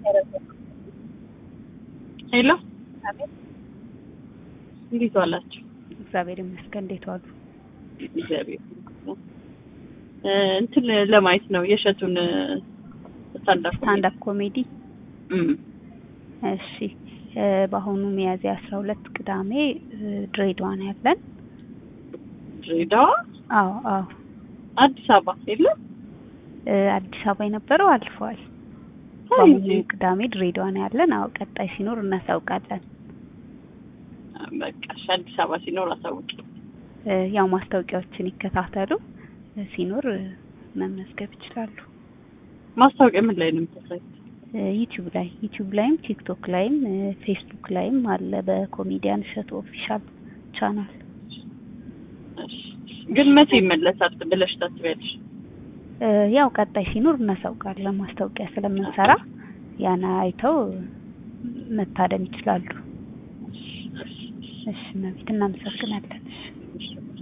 ሄሎ እንዴት ዋላችሁ? እግዚአብሔር ይመስገን። እንዴት ዋሉ? እግዚአብሔር ይመስገን። እ እንትን ለማየት ነው የእሸቱን ስታንዳፕ ስታንድ አፕ ኮሜዲ። እም እሺ እ በአሁኑ ሚያዝያ አስራ ሁለት ቅዳሜ እ ድሬዳዋ ነው ያለን። ድሬዳዋ፣ አዎ አዎ አዲስ አበባ የለም እ አዲስ አበባ የነበረው አልፈዋል። አይ በአሁኑ እንጂ ቅዳሜ ድሬዳዋ ነው ያለን። አዎ ቀጣይ ሲኖር እናሳውቃለን። በቃ እሺ፣ አዲስ አበባ ሲኖር አሳውቂ። እ ያው ማስታወቂያዎችን ይከታተሉ። እ ሲኖር እ መመዝገብ ይችላሉ። ማስታወቂያ ምን ላይ ነው የምታሳዩት? እ ዩቲዩብ ላይ ዩቲዩብ ላይም ቲክቶክ ላይም እ ፌስቡክ ላይም አለ በኮሜዲያን እሸቱ ኦፊሻል ቻናል። እሺ፣ ግን መቼ ይመለሳል ብለሽ ታስቢያለሽ? እ ያው ቀጣይ ሲኖር እናሳውቃለን። ማስታወቂያ ስለምንሰራ ያን አይተው መታደም ይችላሉ። እሺ መቤት እናመሰግናለን። እሺ እሺ